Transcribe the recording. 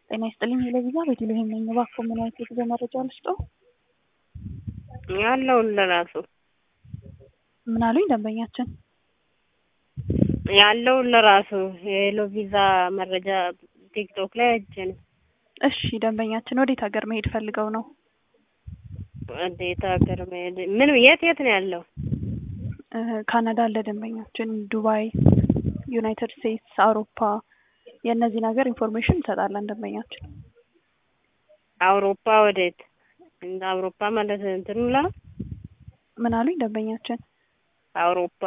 ጤና ይስጥልኝ ለቪዛ ቤተልሔም ነኝ። እባክዎ ምን አይነት የጉዞ መረጃ ልስጥዎ? ያለውን ለራሱ ምን አሉኝ ደንበኛችን? ያለውን ለራሱ የሄሎ ቪዛ መረጃ ቲክቶክ ላይ አይቼ ነው። እሺ ደንበኛችን ወዴት ሀገር መሄድ ፈልገው ነው? ወዴት ሀገር መሄድ ምን የት የት ነው ያለው? እ ካናዳ አለ ደንበኛችን፣ ዱባይ፣ ዩናይትድ ስቴትስ፣ አውሮፓ የእነዚህን ሀገር ኢንፎርሜሽን እንሰጣለን ደንበኛችን። አውሮፓ ወዴት? እንደ አውሮፓ ማለት እንትኑ ላ ምን አሉኝ ደንበኛችን? አውሮፓ